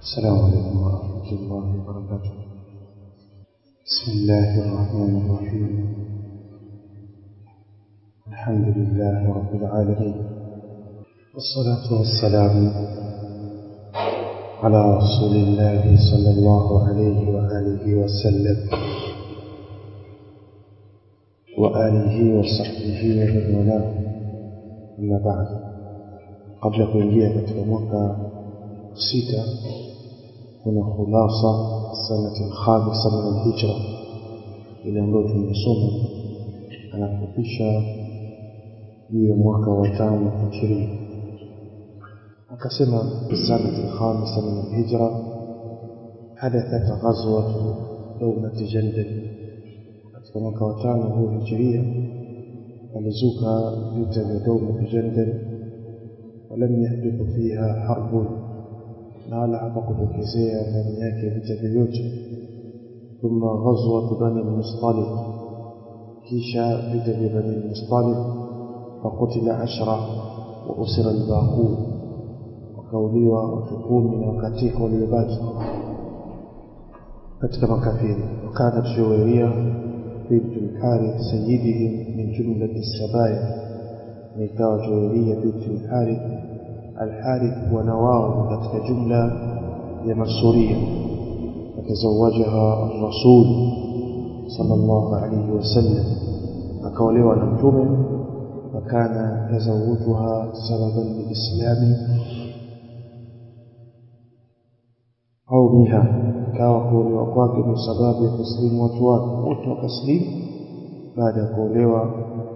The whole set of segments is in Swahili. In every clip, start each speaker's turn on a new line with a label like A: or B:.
A: السلام عليكم ورحمة الله وبركاته بسم الله الرحمن الرحيم الحمد لله رب العالمين والصلاة والسلام على رسول الله صلى الله عليه وآله وسلم وآله وصحبه ومن والاه أما بعد قبل kuingia katika mwaka sita kuna khulasa sanati alkhamisa min alhijra ile ambayo tumesoma anafupisha juu ya mwaka wa tano hijiria akasema sanati alkhamisa min alhijra hadathat ghazwatu dawlati jandal katika mwaka wa tano huu hijiria alizuka vita vya dawlati jandal ولم يحدث فيها حرب na wala hapakutokezea ndani yake vita vyovyote thumma ghazwat bani al-mustaliq kisha vita vya bani al-mustaliq fakutila ashra wa usira al-baqun wakauliwa watu kumi na wakatika waliobaki katika makafiri wakanat shuwairia bintu al-harith sayyidihim min jumlati as-sabaya nikawa shuwairia bintu al-harith الحارث ونواه katika jumla ya masuria atazawajaha الرسول صلى الله عليه وسلم akaolewa na mtume fakana tazawujuha sababan liislami au miha kawa kuolewa kwake ni sababu ya kuslimu watu wake wote wakaslimu baada ya kuolewa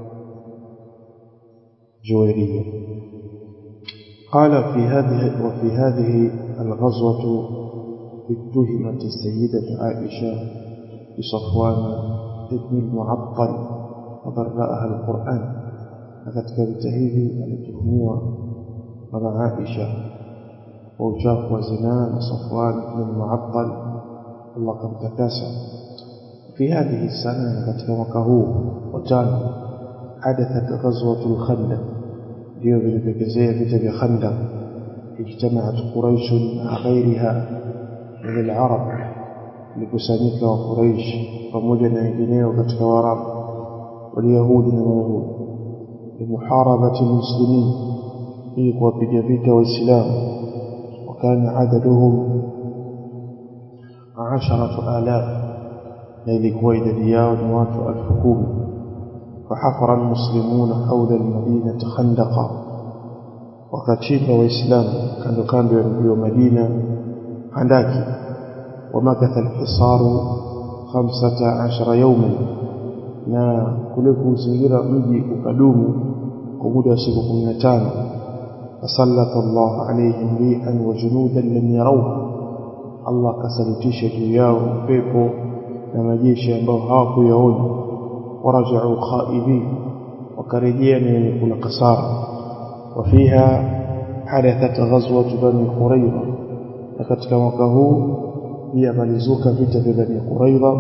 A: juwairia قال في هذه وفي هذه الغزوة اتهمت السيدة عائشة بصفوان ابن المعطل وبرأها القرآن katika vita hivi alituhumiwa mama Aisha kwa uchafu wa zinaa na Safwan ibn Mu'attal Allah kamtakasa fi hadhihi sana katika mwaka huu wa tano hadathat ghazwatul khandaq ndio vilivyokezea vita vya Khandaq ijtamaat Quraish na ghairiha min al-Arab likusanyika wa Quraish pamoja na wengineo katika Waarabu waliyahudi na Mayahudi limuharabati muslimin ili kuwapiga vita waislamu wakana adaduhum asharatu alaf na ilikuwa idadi yao ni watu elfu kumi فحفر المسلمون حول المدينة خندقا وكتشيب وإسلام كانوا كانوا يرجوا مدينة عندك ومكث الحصار خمسة عشر يوما na kule kuzingira mji ukadumu kwa muda wa siku 15 fasallata Allah alayhim rihan wa junudan lam yarawha Allah kasalitisha juu yao pepo na majeshi ambao hawakuyaona ورجعوا خائبين وكرجيا من كل قصار وفيها حدثت غزوة بني قريظة لكتك وكهو هي ملزوك فيت بني قريظة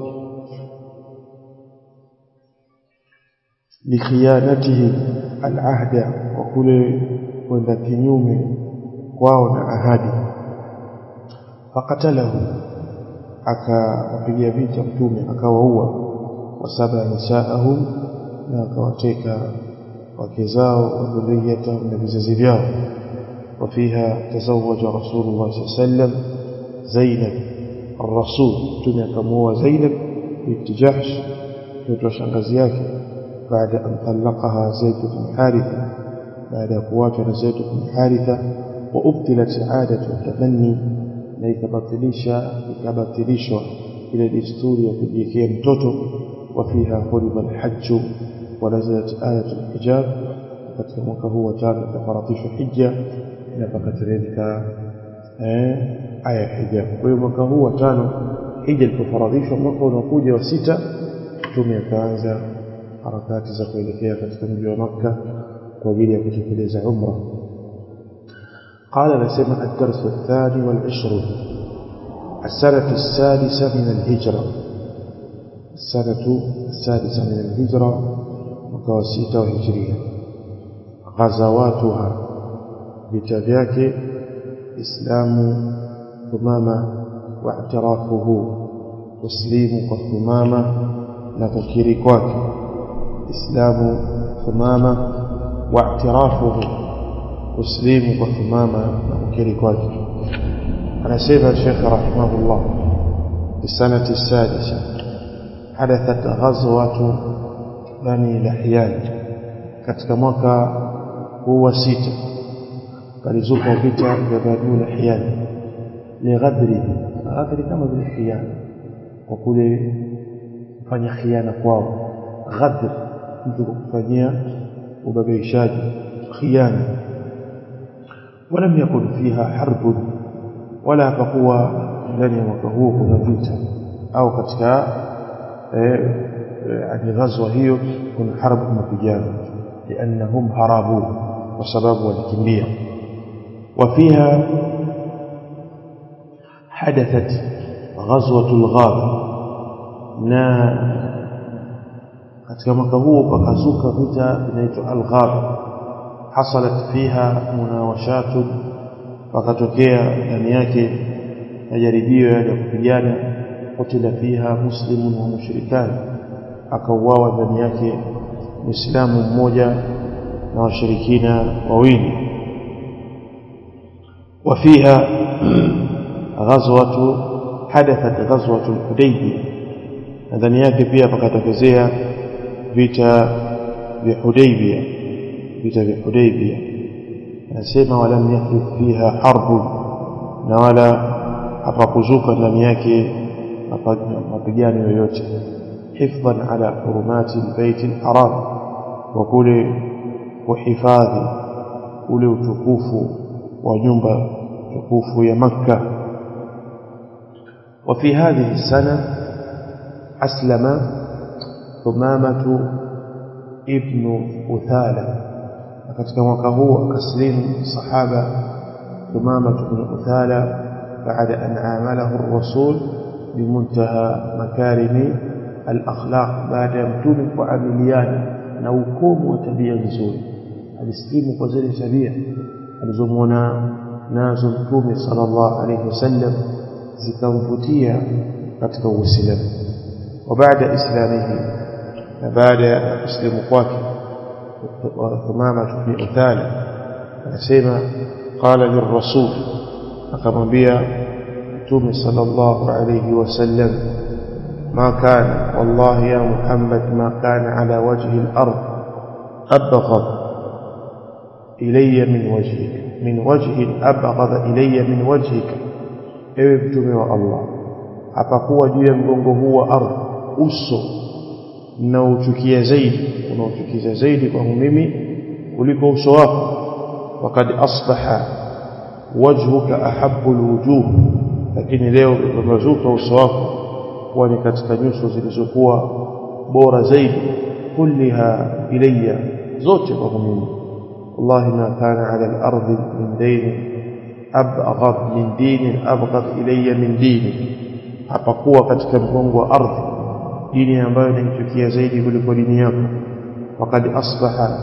A: لخيانته العهد وكل وندكنيوم واو ahadi فقتله akawapigia vita mtume akawaua wasaba nisaahum na akawateka wake zao wa dhurriyatahum na vizazi vyao وفيها تزوج رسول الله صلى الله عليه وسلم زينب الرسول تنيا كموا زينب بنت جحش mtoto shangazi yake baada an talaqaha zaid bin haritha baada ya kuachwa na zaid bin haritha wa ubtilat aadatu tabanni na ikabatilisha ikabatilishwa ile desturi ya kujiwekea mtoto وفيها فرض الحج ونزلت آية الحجاب katika mwaka huu wa tano ikafaradhishwa hija na pakateremka eh, aya ya hijab. Kwa hiyo mwaka huu wa tano hija ilipofaradhishwa, mwaka unaokuja wa sita mtume akaanza harakati za kuelekea katika mji wa Makka kwa ajili ya kutekeleza umra. قال نسمع الدرس الثاني والعشرون السنة السادسة من الهجرة السنة السادسة من الهجرة وكواسيتا وهجرية غزواتها vita vyake Islamu thumama واعترافه تسليم كثمامة نككيري kwake islamu thumama واعترافه تسليم كثمامة نككيري kwake anasema الشيخ رحمه الله في السنة السادسة حدثت غزوة بني لحيان katika mwaka huu wa sita palizuka vita vya Bani Lihyan lighadrihi ghadri kama vile khiana kwa kule kufanya khiana kwao ghadr mtu kufanyia ubabaishaji khiana ولم يكن فيها حرب ولا فقوى ndani ya mwaka huo kuna vita au katika yani ghazwa hiyo kuna harbu mapigano لانهم هربوا وسبب walikimbia وفيها حدثت غزوة الغاب na katika mwaka huo pakazuka vita vinaitwa al-Ghab hasalat fiha munawashat pakatokea ndani yake majaribio ya kupigana kutila fiha muslimun wa mushrikan akauawa ndani yake muislamu mmoja na washirikina wawili وفيها غزوة حدثت غزوة الحديبية ndani yake pia pakatokezea vita vya Hudaybia vita vya Hudaybia anasema walam yahdith fiha harbu na wala hapakuzuka ndani yake mapigano yoyote hifdhan ala hurumati albayt alharam wa kule kuhifadhi ule utukufu wa nyumba tukufu ya Makka وفي هذه السنة أسلم ثمامة ابن أثالة katika mwaka huu akaslimu sahaba ثمامة بن أثالة بعد أن عامله الرسول بمنتهى مكارم الأخلاق بعد متوم وعمليان نوكم وتبيا نزول الاسلام وزير تبيا alizomwona nazo mtume sallallahu alayhi wasallam zikamvutia katika uislamu wa baada islamihi na baada ya kuslimu kwake Thumama ibn Uthala anasema qala lirrasul akamwambia mtume sallallahu alayhi wasallam ما كان والله يا محمد ما كان على وجه الأرض أبغض إلي من وجهك من وجه أبغض إلي من وجهك ewe mtume wa Allah hapakuwa juu ya mgongo huu wa ardhi uso unaochukia zaidi unaochukiza zaidi kwangu mimi kuliko uso wako wakad asbaha wajhuka ahabbu alwujuh lakini leo umezuka uso wako kuwa ni katika nyuso zilizokuwa bora zaidi kulliha ilayya zote kwangu mimi والله ما كان على الأرض من دين أبغض من دين أبغض إلي من ديني hapakuwa katika mgongo wa ardhi dini ambayo inanichukia zaidi kuliko dini yako wakad asbaha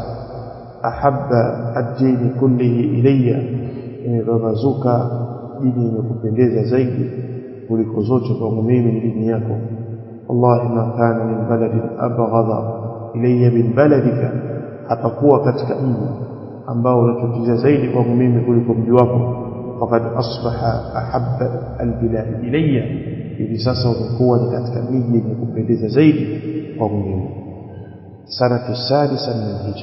A: ahabba ad-dini kullihi ilayya imepambazuka dini imekupendeza zaidi kuliko zote kwangu mimi ni dini yako wallahi ma kana min baladin abghadha ilayya min baladika hapakuwa katika mji ambao unachukiza zaidi kwangu mimi kuliko mji wako faqad asbaha ahabba albilad ilayya hivi sasa umekuwa ni katika miji yenye kupendeza zaidi kwangu mimi sanatu sadisa min alhijra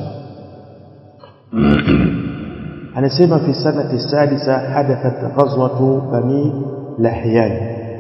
A: anasema fi sanati sadisa hadathat ghazwatu bani lahyan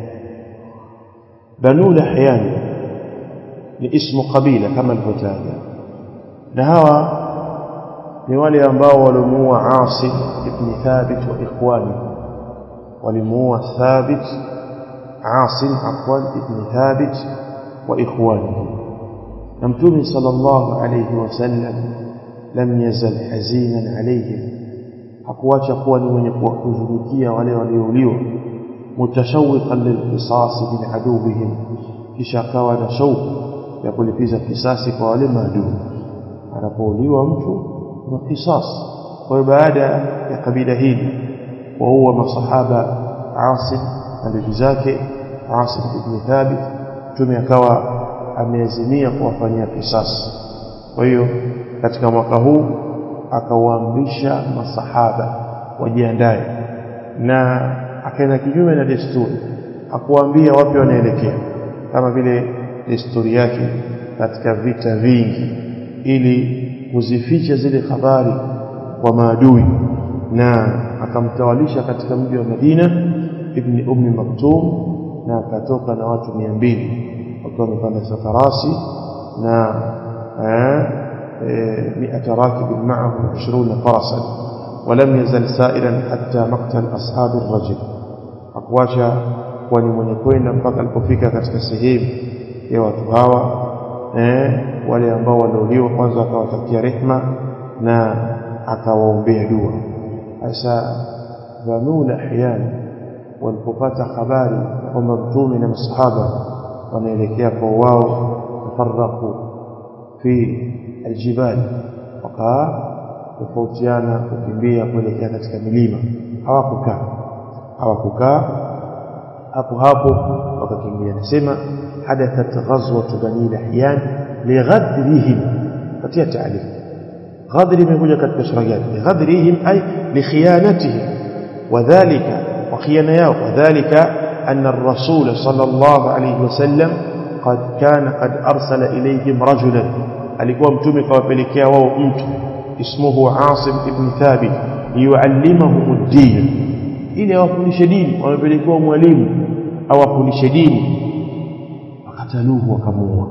A: banu lahyan ni ismu qabila kama alivyotaja na hawa ni wale ambao walimuua Asim ibn Thabit wa ikhwani walimuua Thabit Asim afwan ibn Thabit wa ikhwani na mtume sallallahu alayhi wasallam lam yazal hazinan alayhim hakuacha kuwa ni mwenye kuwahuzunikia wale waliouliwa mutashawiqan lilqisas min aduwihim kisha akawa na shauku ya kulipiza kisasi kwa wale maadui anapouliwa mtu na kisas kwa hiyo baada ya kabila hili waua masahaba Asim na ndugu zake Asim ibn Thabit mtume akawa ameazimia kuwafanyia kisasi kwa hiyo katika mwaka huu akawaamrisha masahaba wajiandae na akaenda kinyume na desturi hakuwaambia wapi wanaelekea kama vile desturi yake katika vita vingi ili kuzificha zile habari kwa maadui na akamtawalisha katika mji wa Madina ibn Ummi Maktum na akatoka na watu mia mbili wakiwa wamepanda farasi na مئة راكب معه عشرون فرسا ولم يزل سائرا حتى مقتل أصحاب الرجل أقواشا kwani mwenye kwenda mpaka alipofika katika sehemu ya watu hawa eh, wale ambao waliuliwa kwanza akawatakia rehma na akawaombea dua sasa Banu Lahyan walipopata habari kwamba mtume na masahaba wanaelekea kwa wao tafarraqu fi aljibali wakatofautiana kukimbia kuelekea katika milima hawakukaa hawakukaa hapo hapo wakakimbia nasema hadathat ghazwat bani lahyan lighadrihim katia taarif غدر imekuja katika sura gani lighadrihim ay likhiyanatihim wadhālika وخيانة yao وذلك أن الرسول صلى الله عليه وسلم قد كان قد أرسل إليهم رجلا alikuwa mtume kawapelekea wao mtu ismuhu Asim ibn Thabit liyuallimahum ad-din ili awafundishe dini wamepelekewa mwalimu awafundishe dini wakataluhu wakamuua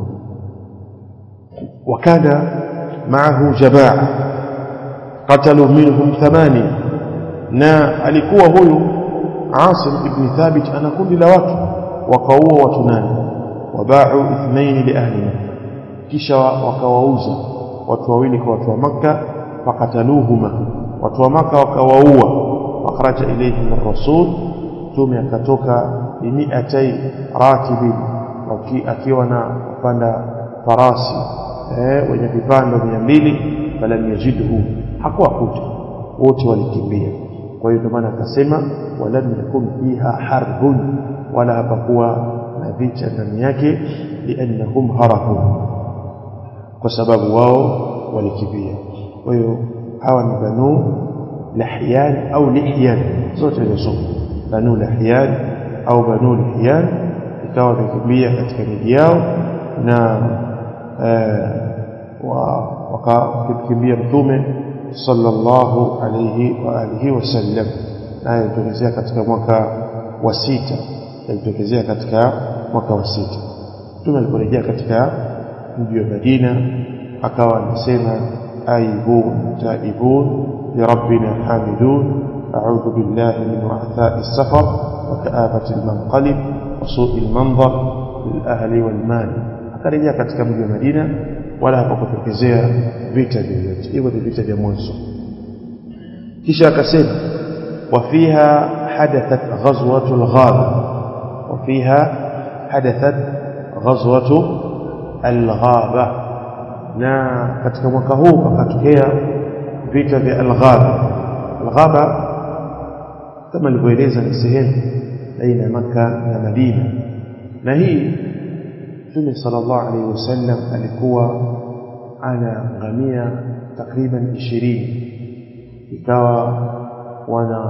A: wakana maahu jabaa qatalu minhum thamania na alikuwa huyu Asim ibn Thabit ana kundi la watu wakaua watu nane wabau ithnaini li ahli kisha wakawauza watu wawili kwa watu wa Makka fakataluhuma watu wa Makka wakawaua wakaraja ilayhim ar-rasul tume akatoka bi mi'atay rakibin akiwa na kupanda farasi eh wenye vipando 200 falam yajidhu hakuwakuta wote walikimbia kwa hiyo ndio maana akasema walam yakun fiha harbun wala hapakuwa na vita ndani yake liannahum harabu kwa sababu wao walikimbia kwa hiyo hawa ni banu lahyan au lihyan zote hizo banu lahyan au banu lihyan ikawa wamekimbia katika miji yao na wakakimbia mtume sallallahu alayhi wa alihi wasallam naye ilitokezea katika mwaka wa sita ilitokezea katika mwaka wa sita mtume aliporejea katika mji wa Madina akawa anasema aibun taibun lirabbina hamidun a'udhu billahi min wa'tha'i as-safar wa ka'abati al-manqalib wa su'i al-manzar lil ahli wal mal akarejea katika mji wa Madina wala hapakutokezea vita vyovyote hivyo ni vita vya mwanzo kisha akasema wafiha hadathat ghazwatu al-ghaba wafiha hadathat ghazwatu al-ghaba na katika mwaka huu pakatokea vita vya al-ghaba al-ghaba kama nilivyoeleza ni sehemu baina ya Makka na Madina na hii Mtume sallallahu alaihi wasallam alikuwa ana ngamia takriban 20 ikawa wana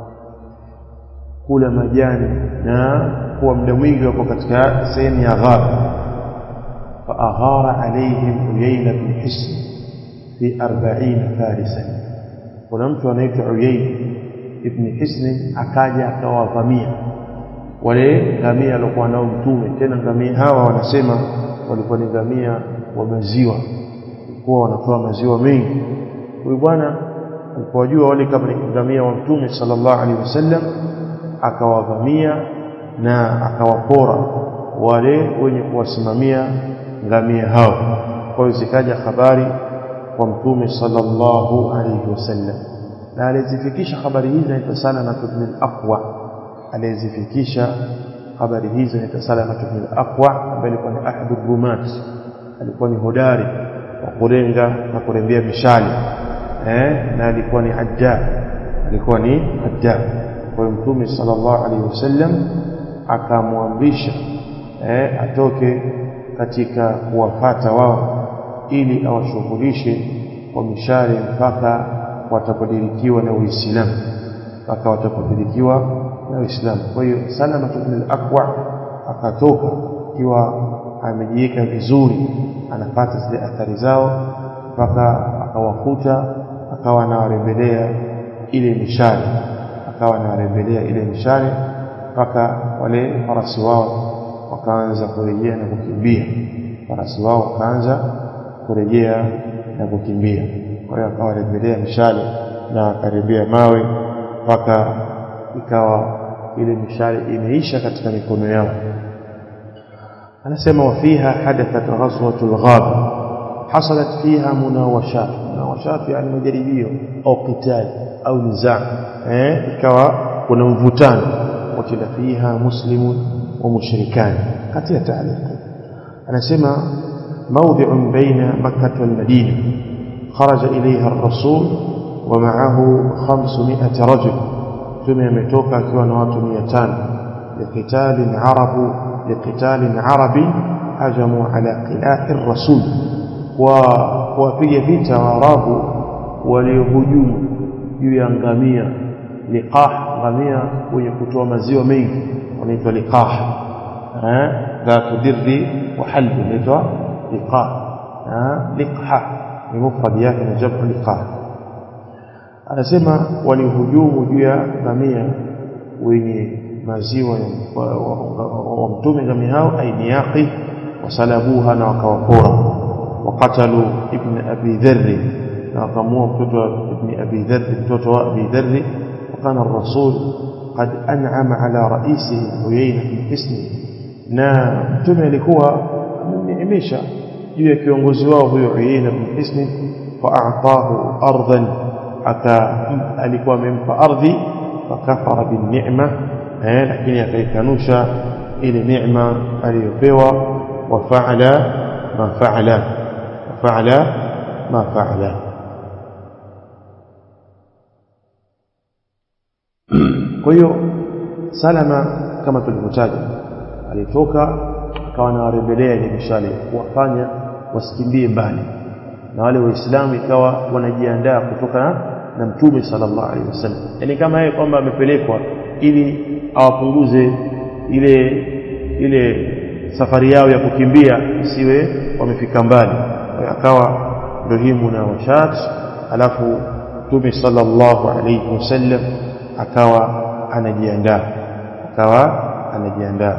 A: kula majani na kuwa muda mwingi wako katika sehemu ya ghaba فأغار عليهم عيينة بن حسن في أربعين فارسا ونمت ونيت عيين ابن حسن akaja akawavamia wale ngamia walikuwa nao mtume tena ngamia hawa wanasema walikuwa ni ngamia wa maziwa walikuwa wanatoa maziwa mengi huyu bwana alipojua wale kama ni ngamia wa mtume sallallahu alaihi wasallam akawavamia na akawapora wale wenye kuwasimamia ngamia hao kwa hiyo zikaja habari kwa mtume sallallahu alaihi wasallam na alizifikisha habari hizi naitwa sana na ibn al-aqwa aliyezifikisha habari hizo ni Salama ibn al-Aqwa ambaye alikuwa ni ahadu rumat alikuwa ni hodari wa kurenga na kurembea mishale eh na alikuwa ni ajjab alikuwa ni ajjab kwa mtume sallallahu alaihi wasallam akamwamrisha eh, atoke katika kuwafata wao ili awashughulishe kwa mishale mpaka watapodirikiwa na Uislamu mpaka watapodirikiwa na Uislamu kwa hiyo Salama ibn al-Aqwa akatoka ikiwa amejiweka vizuri anapata zile athari zao mpaka akawakuta akawa anawarembelea ile mishale akawa anawarembelea ile mishale mpaka wale farasi wao wakaanza kurejea na kukimbia farasi wao wakaanza kurejea na kukimbia kwa hiyo akawarembelea mishale na akarembea mawe mpaka ikawa ile mishale imeisha katika mikono yao anasema wafiha hadathat ghazwatul ghaba hasalat fiha munawashat munawashat yani majaribio au qital au nizaa eh ikawa kuna mvutano wakila fiha muslimun wa mushrikan katika taaliq anasema موضع بين مكة والمدينة خرج إليها الرسول ومعه خمسمائة رجل ثم يمتوك كيوان واتميتان لقتال عرب لقتال عربي هجموا على قلاع الرسول ووapige vita waarabu waliohujumu juu ya ngamia liqah ngamia wenye kutoa maziwa mengi wanaitwa liqah eh dhatu dirri wa halb inaitwa liqah liqha ni mufrad yake na jamu liqah anasema walihujumu juu ya ngamia wenye maziwa wa mtume ngamia hao ainiyaqi wasalabuha na wakawapora وقتلوا ابن أبي ذر ناقموا متوتو ابن أبي ذر متوتو أبي ذر وكان الرسول قد أنعم على رئيسه عيينة بن حسن na mtume alikuwa amemneemesha juu ya kiongozi wao huyo Uyaina bin Hisn faatahu ardan aka alikuwa amempa ardhi fakafara bin ni'ma eh lakini akaikanusha ile neema aliyopewa wa faala ma faala فعل ما فعل kwa hiyo salama kama tulivyotaja alitoka akawa anawarebelea ile mishale kuwafanya wasikimbie mbali na wale waislamu ikawa wanajiandaa kutoka na mtume sallallahu alaihi wasallam yani kama yeye kwamba amepelekwa ili awapunguze ile ile safari yao ya kukimbia isiwe wamefika mbali akawa ndio hii munawashat alafu mtume sallallahu alayhi wasallam akawa anajiandaa akawa anajiandaa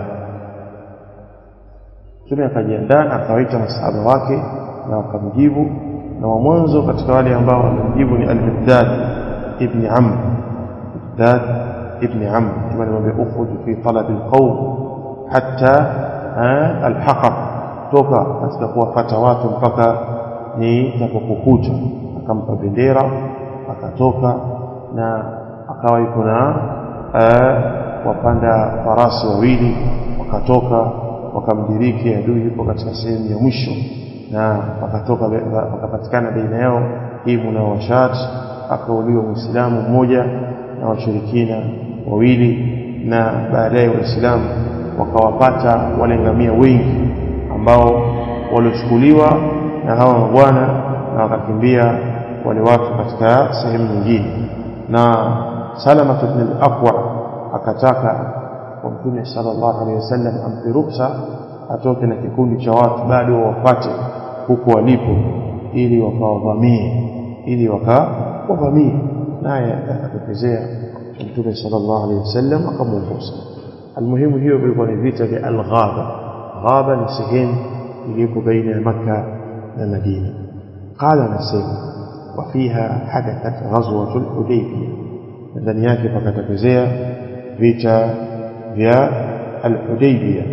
A: mtume akajiandaa na akawaita masahaba wake na wakamjibu na wa mwanzo katika wale ambao walimjibu ni al-Miqdad ibn Amr Miqdad ibn Amr kama alimwambia ukhruj fi talab al-qawm hatta alhaqa toka katika kuwafata watu mpaka nitapokukuta akampa bendera akatoka na akawa yuko na wapanda farasi wawili wakatoka wakamdiriki adui yuko katika sehemu ya mwisho na wakatoka wakapatikana baina yao hii munawashat akauliwa muislamu mmoja na washirikina wawili na baadaye waislamu wakawapata wale ngamia wengi ambao waliochukuliwa na hawa mabwana na wakakimbia wale watu katika sehemu nyingine na Salama ibn al-Aqwa akataka kwa Mtume sallallahu alaihi wasallam ampe ruhusa atoke na kikundi cha watu bado wapate huko walipo ili wakawavamie ili wakawavamie naye akatokezea Mtume sallallahu alaihi wasallam akamwongoza almuhimu hiyo ilikuwa ni vita vya al-Ghaba Ghaba ni sehemu iliyoko baina ya Makka na Madina qala nasema وفيها حدثت غزوة الحديبية ndani yake pakatokezea vita vya al-Hudaybiyah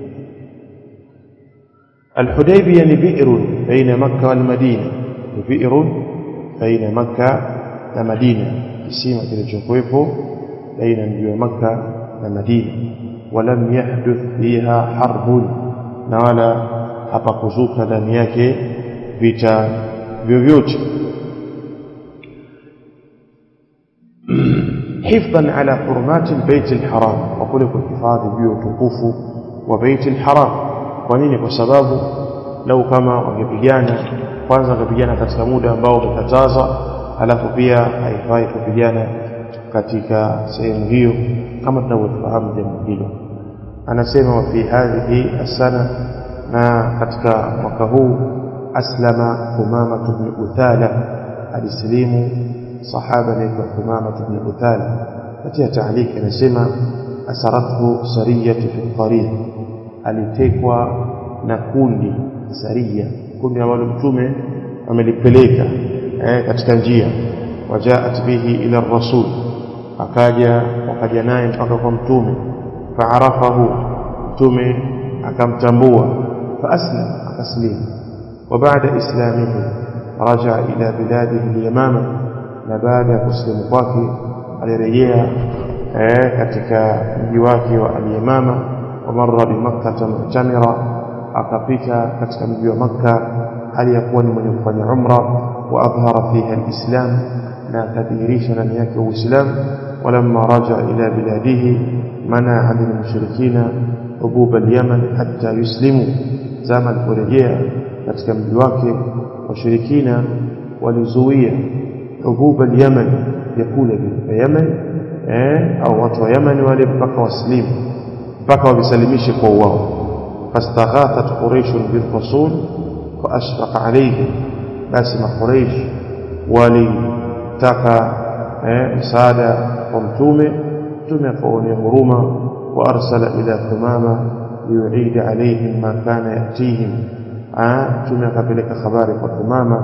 A: al-Hudaybiyah ni bi'run baina Makka wal Madina ni bi'run baina Makka na Madina kisima kilichokuwepo baina mji wa Makka na Madina walam yahduth fiha harbun na wala hapakuzuka ndani yake vita vyovyote hifdhan ala hurumati albayt alharam wa kule kuhifadhi juu ya utukufu wa bait alharam kwa nini kwa sababu lau kama wangepigana kwanza wangepigana katika muda ambao umekataza halafu pia haifai kupigana katika sehemu hiyo kama tunavyofahamu jambo hilo anasema wa fi hadhihi asana na katika mwaka huu aslama Thumama ibn Uthala alislimu sahaba anaitwa Thumama ibn Uthala katika taaliki anasema asarathu sariyatu fi tariq alitekwa na kundi saria kundi ambalo mtume amelipeleka eh, katika njia wajaat bihi ila rasul akaja wakaja naye mpaka kwa mtume faarafahu mtume akamtambua faaslam akaslimu وبعد إسلامه رجع إلى بلاده اليمامة نبادا مسلم kwake alirejea eh, katika mji wake wa al-Yamama ومر بمكة معتمرا akapita katika mji wa Makka hali ya kuwa ni mwenye kufanya umra wa adhhara fiha al-islam na akadhihirisha ndani yake uislamu walamma raja ila biladihi mana min mushrikina hubub al-yaman hatta yuslimu zama aliporejea katika mji wake washirikina walizuia hubub al-yaman vyakula vya Yemen eh au watu wa Yemen wale mpaka waslimu mpaka wavisalimishe kwa wao فاستغاثت قريش بالرسول فأشفق عليهم بس ما قريش ولتقى مساعدة ومتومة تومة فأولي هرومة وأرسل إلى ثمامة ليعيد عليهم ما كان يأتيهم تومة كبلك خباري وثمامة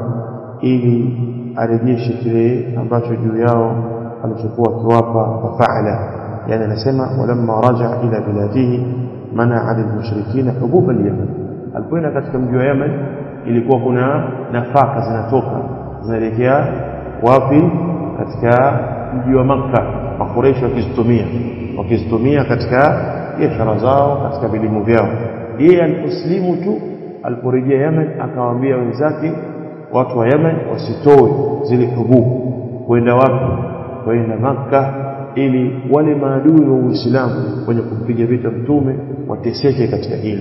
A: ili arejeshe kile ambacho juu yao alichokuwa kiwapa fafaala yani anasema walamma raja ila biladihi mana ala mushrikina hubub al-yaman alipoenda katika mji wa Yemen ilikuwa kuna nafaka zinatoka zinaelekea wapi katika mji wa Makka makureishi wakizitumia wakizitumia katika biashara zao katika vilimo vyao yeye aliposlimu tu aliporejea Yemen akawaambia wenzake watu wa Yemen wasitoe zile hububu kwenda wapi kwenda Makka ili wale maadui wa Uislamu wenye kumpiga vita mtume wateseke katika hilo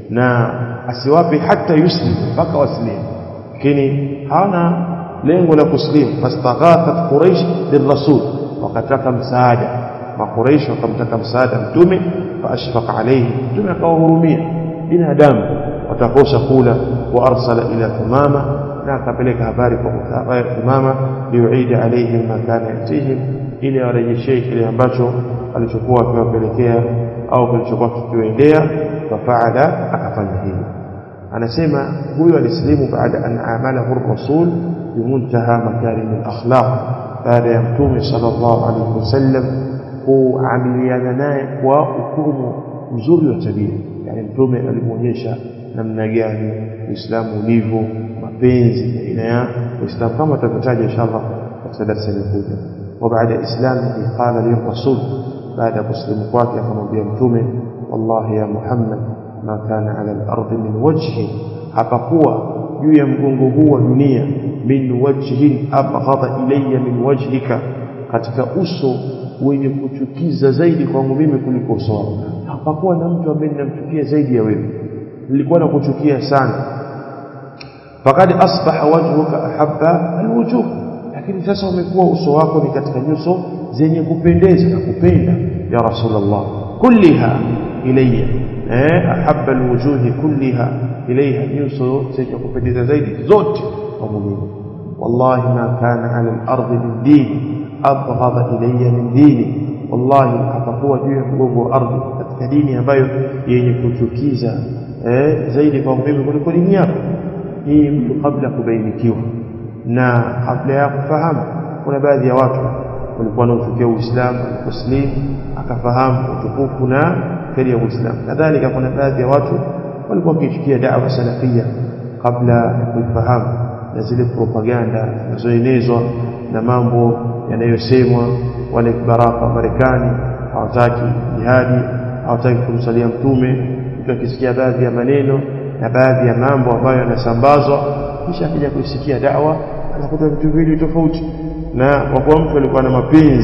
A: na asiwape hata yuslim mpaka waslimu lakini hana lengo la kuslimu fastaghathat quraish lirrasul wakataka msaada makuraish wakamtaka msaada mtume faashfaqa alayhi mtume akawahurumia binadamu watakosa kula wa arsala ila thumama na akapeleka habari kwa thumama liuida alayhim ma kana yatihim ili awarejeshee kile ambacho alichokuwa akiwapelekea au kilichokuwa kikiwaendea fafaala akafanya hivyo anasema huyo alislimu baada an amalahu rasul bimuntaha makarim alakhlaq baada ya mtume sallallahu alaihi wasallam kuamiliana naye kwa ukumu mzuri wa tabia yani mtume alimuonyesha namna gani uislamu ulivyo mapenzi baina ya uislamu kama tutavyotaja inshallah katika darasa linakuja وبعد إسلامه قال للرسول بعد مسلم kwake akamwambia mtume wallahi ya Muhammad ma kana ala al-ard min wajhi hapakuwa juu ya mgongo huu wa dunia min wajhin abghadha ilayya min wajhika katika uso wenye kuchukiza zaidi kwangu mimi kuliko uso wako hapakuwa na mtu ambaye ninamchukia zaidi ya wewe nilikuwa nakuchukia sana fakad asbaha wajhuka ahabba alwujuh lakini sasa umekuwa uso wako ni katika nyuso zenye kupendeza na kupenda ya rasulullah kulliha ilayya eh ahabba alwujuhi kulliha ilayha nyuso zenye kupendeza zaidi zote kwa mimi wallahi ma kana ala al-ard min dini abghadha ilayya min dini wallahi hapakuwa juu ya mgongo wa ardhi katika dini ambayo yenye kuchukiza eh zaidi kwa mimi kuliko dini yako hii mtu kabla kubainikiwa na kabla ya kufahamu kuna baadhi ya watu walikuwa wanaochukia Uislamu aliposlimu akafahamu utukufu na kheri ya Uislamu kadhalika kuna baadhi ya watu walikuwa wakichukia da'wa salafia kabla ya kuifahamu na zile propaganda zinazoenezwa na mambo yanayosemwa wale baraka Marekani hawataki jihadi hawataki kumsalia mtume mtu akisikia baadhi ya maneno na baadhi ya mambo ambayo yanasambazwa kisha akija kuisikia dawa anakuta vitu viwili tofauti na kwa kuwa mtu alikuwa na mapenzi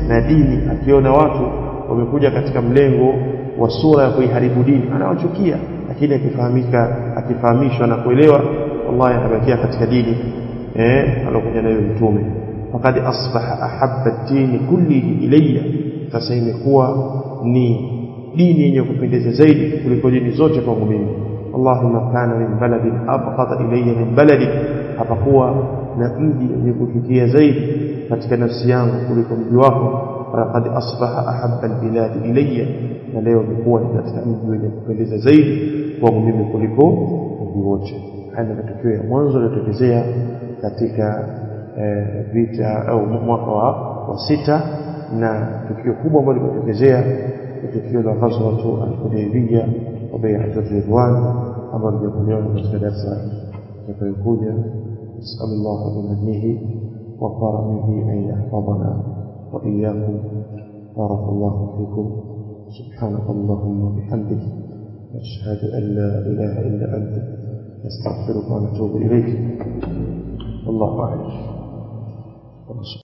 A: na dini akiona watu wamekuja katika mlengo wa sura ya kuiharibu dini anawachukia lakini akifahamika akifahamishwa na kuelewa wallahi anabakia katika dini eh alokuja nayo mtume faqad asbaha ahabba ad-din kullihi ilayya sasa imekuwa ni dini yenye kupendeza zaidi kuliko dini zote kwangu mimi Allahumma kana min baladin abqata ilayya min baladi hapakuwa na mji wenye kufikia zaidi katika nafsi yangu kuliko mji wako faqad asbaha ahabba albilad ilayya na leo imekuwa ni katika mji wenye kupendeza zaidi kwangu mimi kuliko mji wote haya ni matukio ya mwanzo yaliyotokezea katika vita au mwaka wa, wa sita na tukio kubwa ambalo limetokezea ni tukio la ghazwatu al-Hudaybiyah wa bai'at ridwan ambalo litakuwa katika darasa itakayokuja نسأل الله بمنه وكرمه أن يحفظنا وإياكم بارك الله فيكم سبحانك اللهم وبحمدك نشهد أن لا إله إلا أنت نستغفرك ونتوب إليك والله أعلم